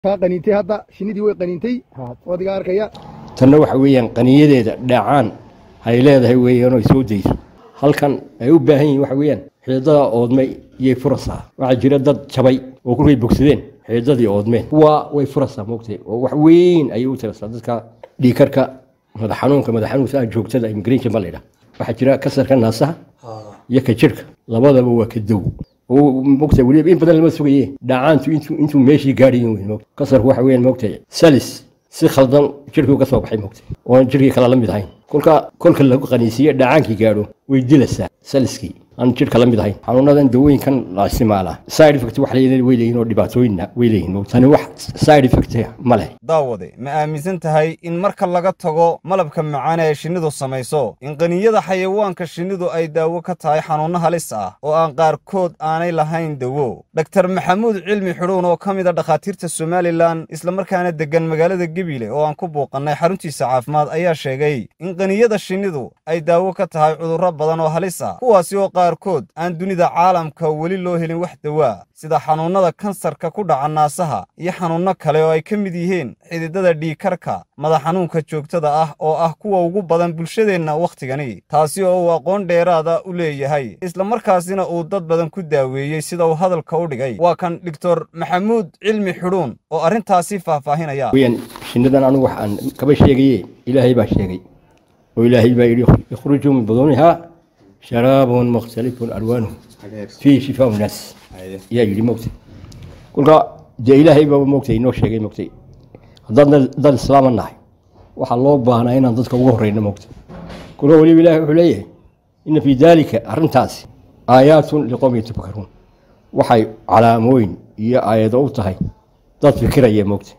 kaa qaniintay hadda shinnidii way qaniintay wadiga arkaya tanna waxa weeyaan qaniyadeeda dhaacaan hay leedahay weeyaan oo soo dayso halkan ay u baahan yihiin waxa weeyaan xiidada oodmay iyay furasaa waxaa jira dad jabay oo kulkay bogsadeen xiidadii oodmeen kuwa way furasaa moogtay oo wax weyn ayay u tirasaa dadka dhiikarka madax xanuunka madax xanuunka joogtada immigration baa la yidhaha waxaa jira kasarka naasaha iyo ka jirhka labadaba waa ka dow mogta weliba in badan lama sugaye dhacaantu intuu intuu meeshii gaadhayin weyn mogta kasarku waxa weeyaan mogtay salis si khaldan jirhkii ka soo baxay mogta oon jirhkii kale la mid ahayn kolka kolka lagu qaniisiye dhacaankii gaadho way dilaysaa saliskii aan jirhka la mid ahayn xanuunadan dawooyinkan la isticmaalaa side effect wax leeyihiin way leeyihiin oo dhibaatooyinna way leeyihiin mogta tani wax side effect ma leh daawade ma aaminsan tahay in marka laga tago malabka macaan ee shinnidu samayso in qaniyada xayawaanka shinnidu ay daawo ka tahay xanuunno halis ah oo aan qaarkood aanay lahayn dawo dhaktar maxamuud cilmi xidhuun oo ka mid a dhakhaatiirta somalilan islamarkaana deggan magaalada gebile oo aan ku buuqannay xaruntiisa caafimaad ayaa sheegay in qaniyada shinnidu ay daawo ka tahay cudurro badan oo halis ah kuwaasi oo qaarkood aan dunida caalamka weli loo helin wax dawaa sida xanuunnada kansarka ku dhaca naasaha iyo xanuunno kale oo ay ka mid yihiin xididada dhiikarka madax xanuunka joogtada ah oo ah kuwa ugu badan bulshadeenna wakhtigani taasi oo uu aqoon dheeraada u leeyahay islamarkaasina uu dad badan ku daaweeyey sida uu hadalka u dhigay waa kan doctor maxamuud cilmi xidhuun oo arrintaasi faahfaahinaya weyaan shinnidan anigu waxaan kaba sheegaye ilaahay baa sheegay oo ilaahay baa yidhi ikhrujuu min buduunihaa sharaabun mukhtalifun alwaanuhu fiihi shifaau naas yaa yidhi mogta kolka dee ilaahay baa mogtay inoo sheegay mogtay haddaan dad islaama nahay waxaa loo baahnaa inaan dadka ugu horeyno mogta kolka weliba ilahay wuxuu leeyahay ina fii daalika arrintaasi aayaatun liqowmi yatafakaruun waxay calaamooyin iyo aayado u tahay dad fikiraya mogta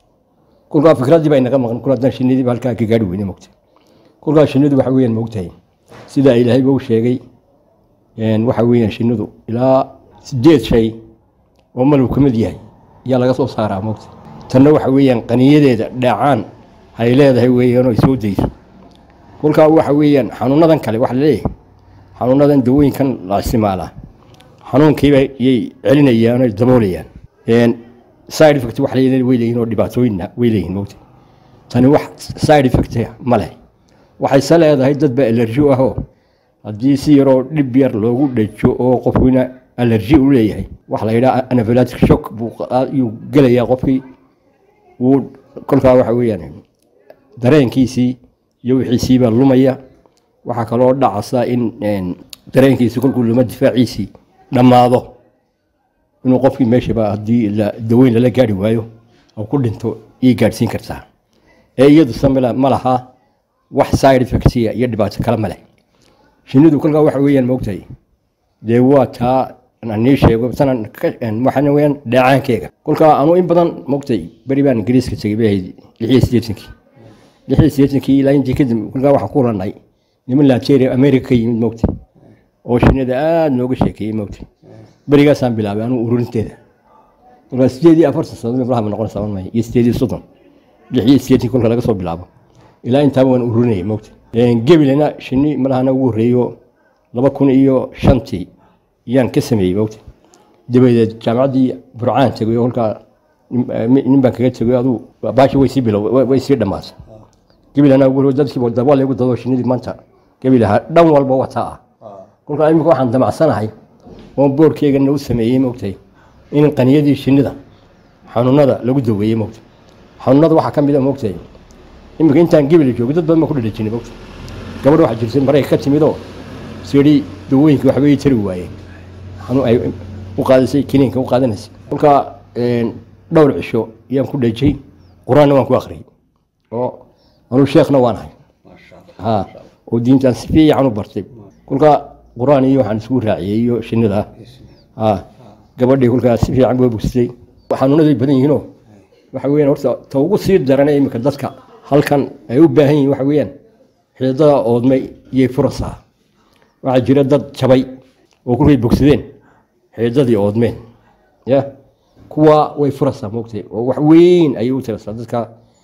kolkaa fikraddii baa inaga maqan kol haddaan shinnidiiba halkaa ka gaari weyne mogta kolkaa shinnidu waxa weeyaan mogtahay sidaa ilaahayba u sheegay waxa weeyaan shinnidu ilaa sideed shay oo malab ka mid yahay ayaa laga soo saaraa mogta tanna waxa weeyaan qaniyadeeda dhaacaan hay leedahay weeyaan oo soo dayso kolkaa waxa weeyaan xanuunadan kale waxa laleeyahay xanuunadan dawooyinkan la isticmaalaa xanuunkiiba yay celinayaan oo daboolayaan side effect wax leeyihiin way leeyihiin oo dhibaatooyinna way leeyihiin mogta tani wax side effect ma leh waxayse leedahay dad baa alerji u ahoo haddii si yaroo dhib yar loogu dhajo oo qofkina alerji u leeyahay waxa la yidhaha anaphylatic shock buu ayuu gelayaa qofkii wuu kolkaa waxa weeyaan dareenkiisii iyo wixiisiibaa lumaya waxaa kaloo dhacasa in dareenkiisii kolkuu luma difaaciisii dhammaado inuu qofkii meeshaba haddii daweyn lala gaari waayo oo ku dhinto iyay gaadhsiin kartaa ee iyadu samila ma laha wax side effectia iyo dhibaato kale ma leh shinnidu kolkaa waxa weeyaan moogtahay dee waa taa nii sheego tanan waxaana weeyaan dheecaankeega kolkaa anu in badan moogtay beri baan ingiriiska tegay bay ahayd lixiyo siddeetankii lixiyo siddeetankii ilaa intii kadib kolkaa waxaan ku ranay niman nigeria america ka yimid moogtay oo shinnida aada nooga sheekeeyey moogtay berigaasaan bilaabay anuu ururinteeda kolkaa sideed iyo afartan sannadood malaha ma noqon saban maayo iyo sideed iyo soddon lix iyo siddeetankii kolka laga soo bilaabo ilaa intaaba waan ururinayay moogtay gebilena shinni malahana ugu horreeyo laba kun iyo shantii yaan ka sameeyey moogtay dabadeed jaamacaddii burcaan tegay oo kolkaa nin baan kaga tegay aduu baashi way sii bilow way sii dhammaatay gebilana ugu dadkii daba laygu dado shinnidii maanta gebilaha dhan walba wataa ah kolkaa imika waxaan damacsanahay oo boorkeygana u sameeyey moogtay in qaniyadii shinnida xanuunada lagu daweeyey moogtay xanuunada waxaa ka mid a moogtay iminka intaan gebel joogo dad badan baa ku dhadhajinay mogta gabadh waxaa jirtay marayka ka timidoo siri dawooyinka waxba ii tari waayeen xanuun ay u qaadisay kiniinka u qaadanaysay kolkaa dhowr cisho yaan ku dhajay qur-aanna waan ku akhriyey oo anuu sheekhna waan ahay ha oo diintaan si fiican u bartay kolkaa qur-aan iyo waxaan isugu raaciyey iyo shinnida ha gabadhii kolkaa si fiican bua bogsatay xanuunaday badan yihiinoo waxa weeyaan horta ta ugu sii darana iminka dadka halkan ay u baahan yihiin waxa weeyaan xididada oodmay iyay furasaa waxaa jira dad jabay oo kulkay bogsadeen xididadii oodmeen ya kuwa way furasaa moogtay oo wax weyn ayay u tirasaa dadka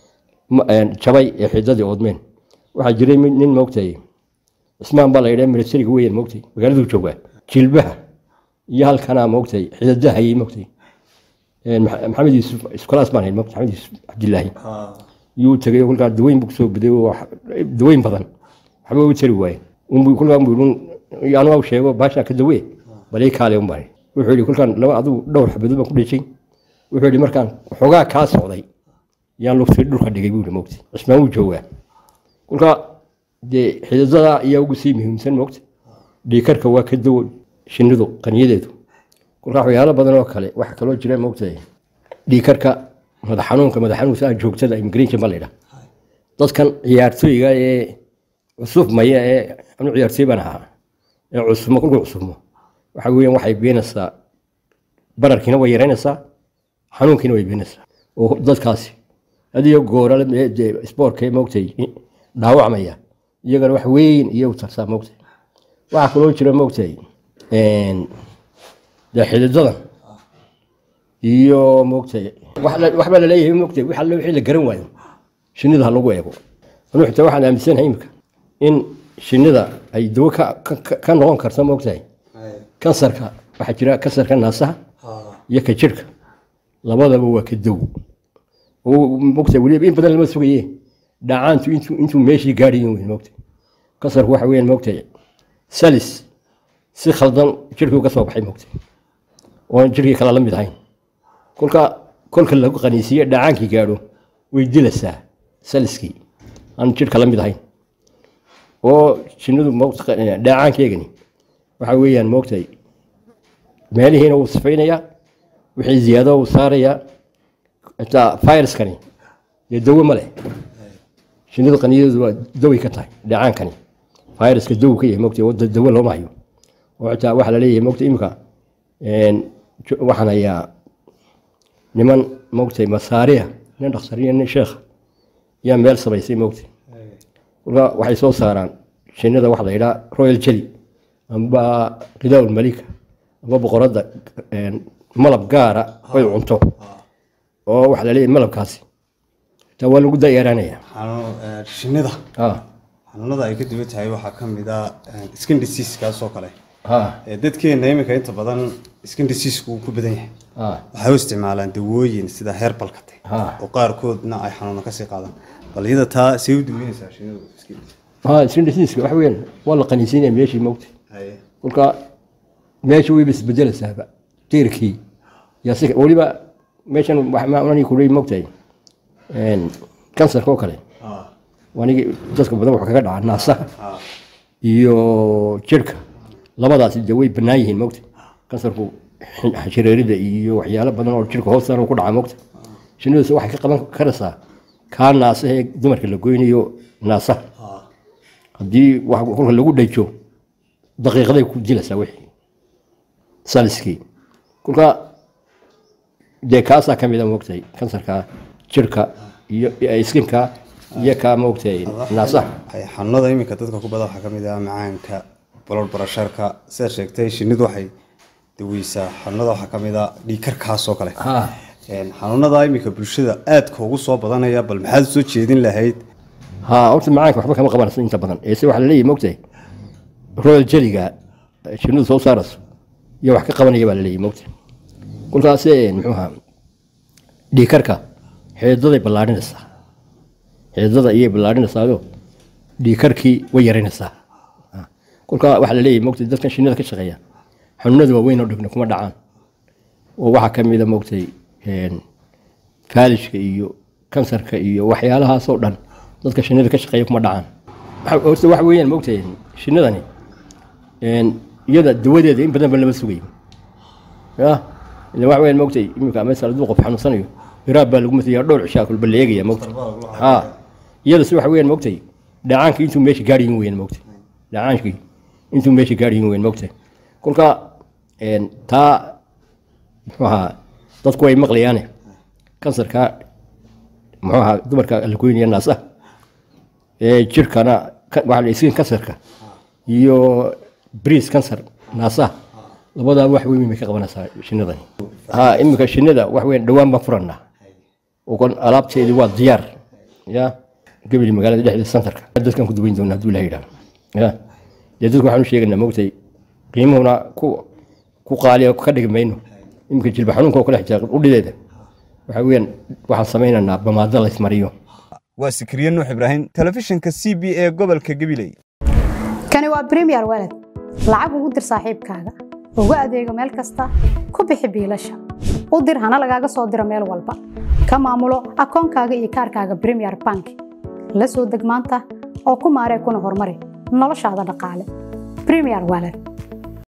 jabay ee xididadii oodmeen waxaa jiray nin moogtay cismaan baa la yidhaha militariga weeyaan moogtay magaaladuu joogaa jilbaha iyo halkanaa moogtay xididahayay moogtay Maxa- maxamed yuusuf iskulaas baan hayn maxamed yuusuf cabdilaahi yuu tegay oo kolkaa daweyn buu kusoo biday oo wax- daweyn badan waxba u tari waaye unbuu kolkaa buu yidhi anu au sheego baashaa ka dawee balii kaale un baan wuxuu yidhi kolkaan laba adigu dhowr xabadood baan ku dhejay wuxuu yidhi markaan xoogaa kaa socday yaan lugtii dhulka dhigay buu yidhi mogta cismaan wuu joogaa kolkaa dee xididada ayaa ugu sii muhiimsan mogta dhiikarka waa ka dawo shinnidu qaniyadeedu kolkaa waxyaalo badan oo kale waxa kaloo jira mogtahay dhiikarka madax xanuunka madax xanuunka joogtada immigration baa la yidhaha dadkan ciyaartooyga ee cusub maya ee anu ciyaartooy baan ahaa ee cusubmo kolkuu cusubmo waxa weeyaan waxay beenaysaa bararkiina way yaraynaysaa xanuunkiina way beenaysaa oo dadkaasi adiyo goorale ee dee isboortka moogtay dhaawacmaya iyagana wax weyn iyo u tarsaa moogtay waxaa kaloo jira moogtay dee xididadan iyo moogtay wax la- waxbaa laleeyahay moogtay wax alle wixii la garan waayo shinnida ha lagu eego anuu xitaa waxaan aaminsanahay imika in shinnida ay dawo ka, ka, ka- ka noqon karto moogtahay kansarka waxaa jira kansarka naasaha iyo ka jirhka labadaba waa ka dawo oo moogtahay weliba in badan lama sugaye dhacaantu intuu intuu meeshii gaadhayin weyn moogtahay kansarku waxa weeyaan moogtahay salis si khaldan jirhkii uga soo baxay moogtahay oon jirkii kale la mid ahayn kolka kolka lagu qaniisiye dhacaankii gaadho way dilaysaa saliskii aan jirka la mid ahayn oo shinnidu moogta- dhacaankeegani waxa weeyaan moogtay meelihiina wuu sifaynayaa wixii ziyaado uu saarayaa xitaa viruskani dee dawo ma leh shinnidu qaniyadeedu waa daway ka tahay dhacaankani viruska dawo ka yahay moogtay oo da- dawo looma hayo oo xitaa waxaa la leeyahay moogta imika jo- waxaan hayaa niman moogtay masaariya nin dhaksariya nin sheekha yaa meel samaysay moogtay kolka waxay soo saaraan shinnida waxa la yidhaha royal jelly amba qidaawul malika amba boqoradda malab gaara oy cunto oo waxa la leeyahay malabkaasi taa waa lagu dayeeraanaya xanuun- ee, shinnida ah xanuunada ay ka duwan tahay waxaa ka mid ah ee, skin disease kaas oo kale ah Ee, dadkeena iminka inta badan skin disease uu ku badan yahay ah waxay u isticmaalaan dawooyin sida herbalka te Ah. oo qaarkoodna ay xanuuna kasii qaadaan bal iyada taa say u daweynaysaa shinnidu skin disease? ah sindhisiiska waxa weeyaan waa la qaniisiinaya meeshii moogtay Haye. kolka meesha wayba isbedelaysaaba tiirkii yaa si weliba meeshan waxmaani kuley mogtahay kansarka oo kale Ah, wanigi dadka badan wuxuu kaga dhacaa naasaha ah, iyo jirhka labadaasi dee way bannaan yihiin mogta kansarku xin- shareerida iyo waxyaalo badan oo jirka hoos saaran ku dhaca mogta shinnidaas waxay ka qaban karaysaa kaa naasaha ee dumarka la goynayo naasaha ah. haddii wax kolka lagu dhajo daqiiqaday ku dilaysaa wixii saliskii kolka dee kaasaa ka mida moogtahay kansarka jirka iyo iskinka iyo kaa moogtahay naasaha Haye, xanuunada iminka dadka ku badan waxaa ka mid ah macaanka blood pressureka sidaad sheegtay shinnidu waxay daweysaa xanuunada waxaa ka mid ah dhiigkarkaas oo kale ha Een, xanuunada iminka bulshada aadka ugu soo badanaya bal maxaad soo jeedin lahayd ha horta macaanka waxba kama qabanayso inta badan eese waxaa laleeyahay moogtahay royal jeliga shinnidu soo saarayso iyo wax ka qabanaya baa laleeyahay moogtahay kolkaas muxuu ahaa dhiikarka xeedaday ballaadhinaysaa xeedada ayay ballaadhinaysaayoo dhiikarkii way yaraynaysaa Ah. kolka waxaa laleeyahay moogtay dadkan shinnida ka shaqeeya xanuunada waaweyn oo dhibna kuma dhacaan oo waxaa ka mida moogtay faalishka iyo kansarka iyo waxyaalahaasoo dhan dadka shinnida ka shaqeeya kuma dhacaan Waxa- horta waxa weeyaan moogtay shinnidani een, iyada dawadeeda in badan ba lama sugayo ya ila waxa weeyaan moogtay iminka masal hadduu qof xanuunsanayo iraab baa lagu mataya dhowr cishaa kulba la eegaya moogtay ha iyada si waxa weeyaan moogtay dhacaankii intuu meesha gaadhayin weeyaan moogtay dhacaankii intuu meesha gaadhayin weeyaan moogtay kolka een, taa muxuu ahaa dadku way maqlayaane kansarka muxuu ahaa dumarka la goynaya naasaha ee jirkana ka- waxaa la iskin kansarka iyo bris kansar naasaha labadaa wax weyn bay ka qabanaysaa shinnidani ha iminka shinnida wax weyn dhowaan baan furanaa oo kon alaabteedii waa diyaar ya gebeli magaalada dhexdeeda santarka dadkan ku duweyn doona hadduu ilaha yidhaah ya dee dadku waxaan u sheegaynaa moogtay qiimuhuna ku ku qaaliya ka dhigi mayno iminka jilba xanuunka oo kale xitaa udhideeda waxaa weeyaan waxaan samaynaynaa bamaado la ismariyo waa sikriye nuux ibraahim telefishinka c b ee gobolka gabiley kani waa bremiyer walad lacag ugu dir saaxiibkaaga ugu adeego meel kasta ku bixi biilasha u dir hana lagaaga soo diro meel walba ka maamulo akoonkaaga iyo kaarkaaga bremiyer bank la soo deg maanta oo ku maaree kuna horumari noloshaada dhaqaale bremiyer walad